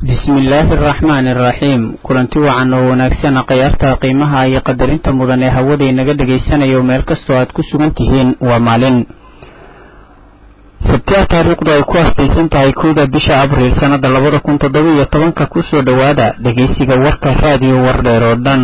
bismillaahi araxmaani araxiim kulanti wacan oo wanaagsan khiyaarta qiimaha iyo qadarinta mudan ee hawada inaga dhagaysanayo meel kastoo aad ku sugan tihiin waa maalin sabtiya taariikhdu ay ku astaysan tahay kowda bisha abriil sannada labada kun toddoba iyo tobanka kusoo dhowaada dhegaysiga warka raadiyo wardheer oo dhan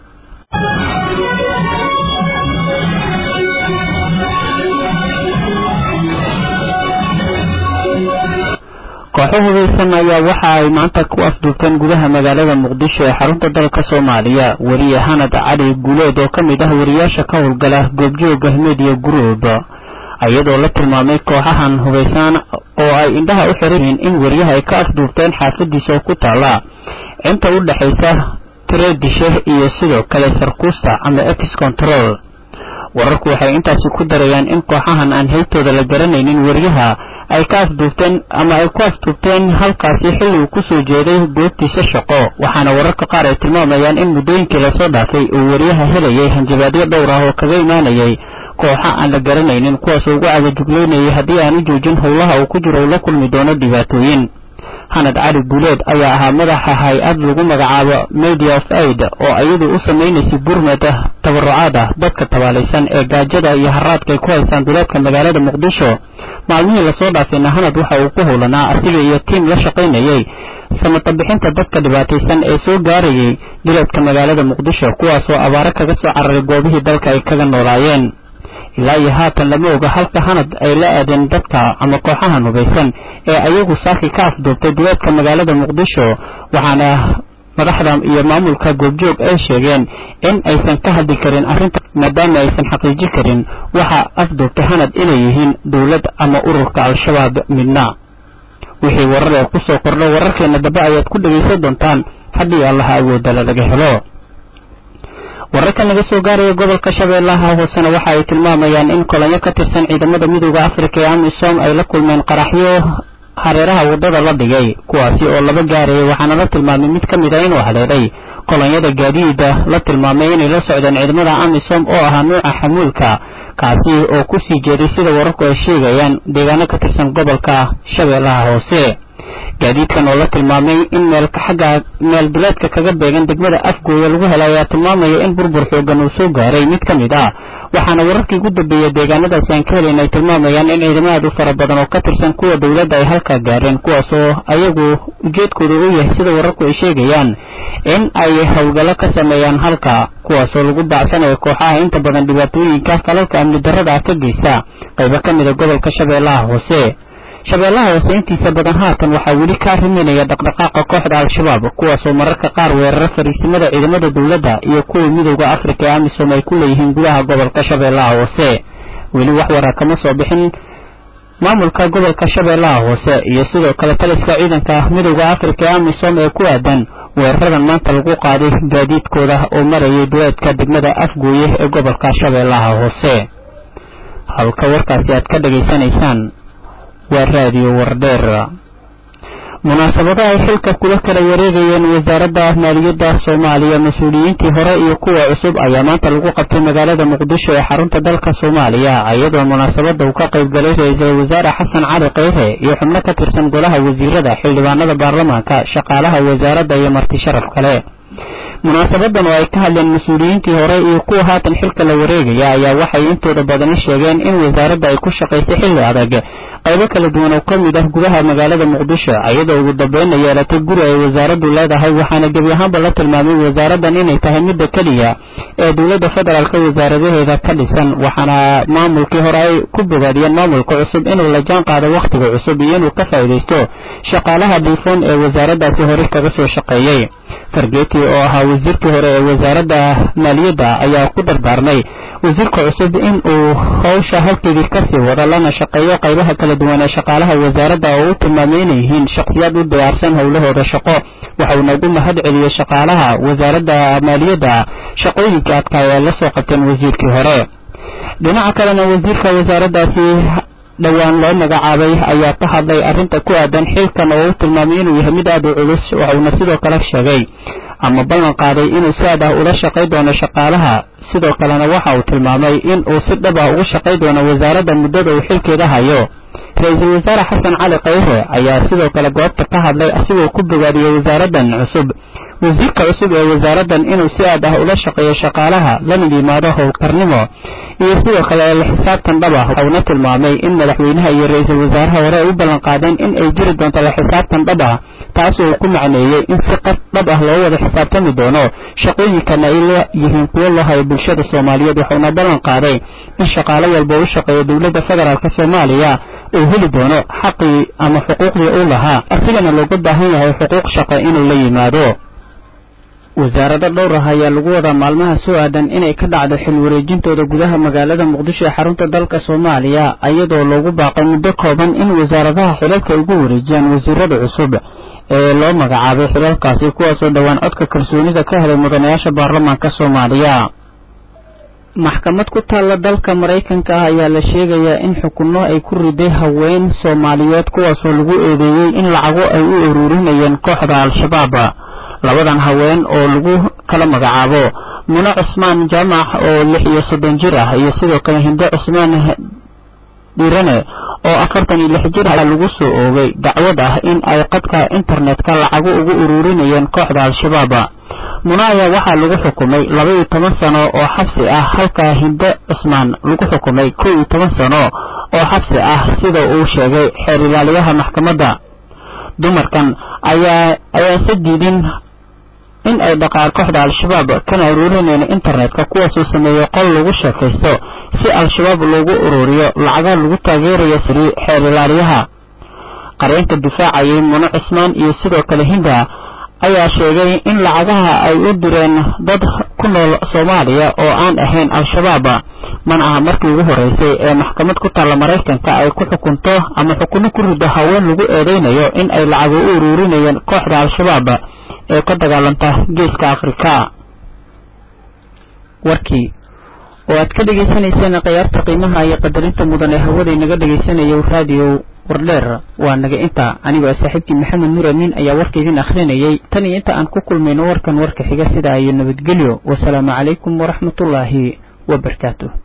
kooxo hubeysan ayaa waxa ay maanta ku afduubteen gudaha magaalada muqdisho ee xarunta dalka soomaaliya weriye hanad cali guuleed oo ka mid ah wariyaasha ka howlgala goobjooga media group iyadoo la tilmaamay kooxahan hubeysan oo ay indhaha u xiran yihiin in weriyaha ay ka afduubteen xaafadiisa oo ku taala inta u dhexaysa tireedishe iyo sidoo kale sarkuusta ama ex control wararku waxay intaasi ku darayaan in kooxahan aan heybtooda la garanaynin weriyaha ay ka afduubteen ama ay ku afduubteen halkaasi xilli uu kusoo jeeday goobtiisa shaqo waxaana wararka qaar ay tilmaamayaan in muddooyinkii lasoo dhaafay uu weriyaha helayay hanjabaadyo dhowr ah oo kaga imaanayay kooxa aan la garanaynin kuwaasoo ugu cagajugleynayay haddii aan u joojin howlaha uu ku jiro uu la kulmi doono dhibaatooyin hanad cali guuleed ayaa ahaa madaxa hay-ad lagu magacaabo media of aid oo iyadu u samaynaysay burmed tabarucaad ah dadka tabaalaysan ee gaajada iyo haraadka ay ku haysaan duleedka magaalada muqdisho maalmihii lasoo dhaafayna hanad waxa uu ku howlanaa asiga iyo tiim la shaqaynayay samatabixinta dadka dhibaataysan ee soo gaarayay duleedka magaalada muqdisho kuwaasoo abaaro kaga soo cararay goobihii dalka ay kaga noolaayeen ilaa iyo haatan lama oga halka hanad ay la aadeen dadka ama kooxahan hubaysan ee ayagu saaki ka afduubtay duleedka magaalada muqdisho waxaana madaxda iyo maamulka goobjoog ay sheegeen in aysan ka hadli karin arrinta maadaama aysan xaqiiji karin waxa afduubtay hanad inay yihiin dowlad ama ururka al-shabaab midna wixii warar ee kusoo kordho wararkeena dambe ayaad ku dhegaysan doontaan haddii allaha awoodala laga helo wararka naga soo gaaraya gobolka shabeellaha hoosena waxa ay tilmaamayaan in kolanyo ka tirsan ciidamada midooda afrika ee amisom ay la kulmeen qaraxyo hareeraha waddada la dhigay kuwaasi oo laba gaaraya waxaana la tilmaamay mid ka mid a inuu haleelay kolonyada gaadiida la tilmaamay inay la socdeen ciidamada amisom oo ahaa nuuca xamuulka kaasi oo kusii jeeday sida wararku ay sheegayaan deegaano ka tirsan gobolka shabeellaha hoose gaadiidkan oo la tilmaamay in meelka xagga meel duleedka kaga beegan degmada afgooya lagu helay ayaa tilmaamaya in burbur xoogan uu soo gaaray mid ka mid ah waxaana wararkii ugu dambeeyey deegaanadaasi aan ka helayn ay tilmaamayaan in ciidamo aad u fara badan oo ka tirsan kuwa dowladda ay halkaa gaareen kuwaasoo ayagu ujeedkooda u yahay sida wararku ay sheegayaan in ay howlgallo ka sameeyaan halka kuwaasoo lagu baacsanayo kooxaha inta badan dhibaatooyinka falalka amni darrada ah ka geysta qaybo ka mida gobolka shabeellaha hoose shabeellaha hoose intiisa badan haatan waxaa weli ka arriminaya dhaqdhaqaaqa kooxda al-shabaab kuwaasoo mararka qaar weerara fariisimada ciidamada dowladda iyo kuwa midooda afrika ee amisom ay ku leeyihiin gudaha gobolka shabeellaha hoose weli wax warar kama soo bixin maamulka gobolka shabeellaha hoose iyo sidoo kale taliska ciidanka midooda afrika ee amisom ee ku aadan weeraradan maanta lagu qaaday gaadiidkooda oo marayay duleedka degmada afgooye ee gobolka shabeellaha hoose halka warkaasi aad ka dhegaysanaysaan waa raadiyo wardheer munaasabado ay xilka kula kala wareegayeen wasaaradda maaliyadda soomaaliya mas-uuliyiintii hore iyo kuwa cusub ayaa maanta lagu qabtay magaalada muqdisho ee xarunta dalka soomaaliya iyadoo munaasabada uu ka qaybgalay ra-iisul wasaare xasan cali kheyre iyo xubno ka tirsan golaha wasiirada xildhibaanada baarlamaanka shaqaalaha wasaaradda iyo marti sharaf kale munaasabadan oo ay ka hadleen mas-uuliyiintii hore iyo kuwa haatan xilka la wareegaya ayaa waxay intooda badani sheegeen in wasaaradda ay ku shaqaysay xilli adag qaybo kala duwan oo ka mid ah gudaha magaalada muqdisho iyadoo ugu dambeynna yeelatay guri ay wasaaraddu leedahay waxaana gebi ahaanba la tilmaamay wasaaraddan inay tahay midda keliya ee dowladda federaalk wasaaradaheeda ka dhisan waxaana maamulkii hore ay ku bogaadiyeen maamulka cusub inuu la jaan qaado wakhtiga cusub iyo inuu ka faa'iidaysto shaqaalaha dhiifoon ee wasaaraddaasi hore kaga soo shaqeeyey fargeeti oo ahaa wasiirkii hore ee wasaaradda maaliyadda ayaa ku dardaarmay wasiirka cusub in uu howsha halkeedii kasii wado lana shaqeeyo qaybaha kala duwan ee shaqaalaha wasaaradda oo u tilmaamay inay yihiin shakhsiyaad u diyaarsan howlahooda shaqo waxauna ugu mahad celiyey shaqaalaha wasaaradda maaliyadda shaqooyinkai adkaay ay la soo qabteen wasiirkii hore dhinaca kalena wasiirka wasaaraddaasi dhowaan loo magacaabay ayaa ka hadlay arrinta ku aadan xilkan oo u tilmaamay inuu yahay mid aad u culus waxauna sidoo kale sheegay ama ballan qaaday inuu si aad ah ula shaqay doono shaqaalaha sidoo kalena waxa uu tilmaamay in uu si dhab ah ugu shaqay doono wasaaradda muddada uu xilkeeda hayo ra-iisul wasaare xasan cali khayre ayaa sidoo kale goobta ka hadlay asigoo ku bogaadiyey wasaaraddan cusub wasiirka cusub ee wasaaraddan inuu si aad ah ula shaqeeyo shaqaalaha lamid yimaado howlkarnimo iyo sidoo kale la xisaabtan dhab ah uuna tilmaamay in madaxweynaha iyo ra-iisul wasaaraha hore ay u ballanqaadeen in ay jiri doonto la xisaabtan dhab ah taasoo ku macneeyey in si qad dhab ah loo wada xisaabtami doono shaqooyinkana ay la yihiin kuwo loo hayo bulshada soomaaliyeed wuxuuna ballan qaaday in shaqaalo walba u shaqeeya dowladda federaalk soomaaliya uu heli doono xaqii ama xuquuqdii uu lahaa asigana looga baahan yahay xuquuq shaqo inuu la yimaado wasaarado dhowr ah ayaa lagu wadaa maalmaha soo aadan inay ka dhacdo xil wareejintooda gudaha magaalada muqdisho ee xarunta dalka soomaaliya iyadoo loogu baaqay muddo kooban in wasaaradaha xilalka ay ugu wareejiyaan wasiirada cusub ee loo magacaabay xilalkaasi kuwaasoo dhowaan codka kalsoonida ka helay mudanayaasha baarlamaanka soomaaliya maxkamad ku taalla dalka maraykanka ah ayaa la sheegayaa in xukunno ay ku riday haween soomaaliyeed kuwaasoo lagu eedeeyey in lacago ay u ururinayeen kooxda al-shabaab labadan haween oo lagu kala magacaabo mune cusmaan jaamac oo lix iyo soddon jir ah iyo sidoo kale hinde cusmaan dhirane oo afartan iyo lix jir ah lagu soo oogay dacwad ah in ay qadka internetka lacago ugu ururinayeen kooxda al-shabaab munaya waxaa lagu xukumay laba iyo toban sano oo xabsi ah halka hinde cusmaan lagu xukumay kow iyo toban sano oo xabsi ah sida uu sheegay xeer ilaaliyaha maxkamadda dumarkan ayaa ayaanse diidin in ay dhaqaan kooxda al-shabaab kana ururinayna internetka kuwaasoo sameeyey qol lagu sheekaysto si al-shabaab loogu ururiyo lacaga lagu taageerayo siri xeer ilaaliyaha qareenka difaacayay mune cusmaan iyo sidoo kale hinda ayaa sheegay in lacagaha ay u direen dad ku nool soomaaliya oo aan ahayn al-shabaab mana aha markii ugu horeysay ee maxkamad ku taalla maraykanka ay ku xukunto ama xukunno ku rido haween lagu eedeynayo in ay lacago u ururinayeen kooxda al-shabaab ee ka dagaalanta geeska afrika warkii oo aad ka dhegaysanayseen khiyaarta qiimaha iyo qadarinta mudan ee hawada inaga dhegaysanayo raadiyo wardheer waa naga inta anigoo saaxiibkii maxamed nur amiin ayaa warka idin akhrinayay tan iyo inta aan ku kulmayno warkan warka xiga sidaa iyo nabadgelyo wasalaamu calaykum waraxmatullaahi wabarakaatu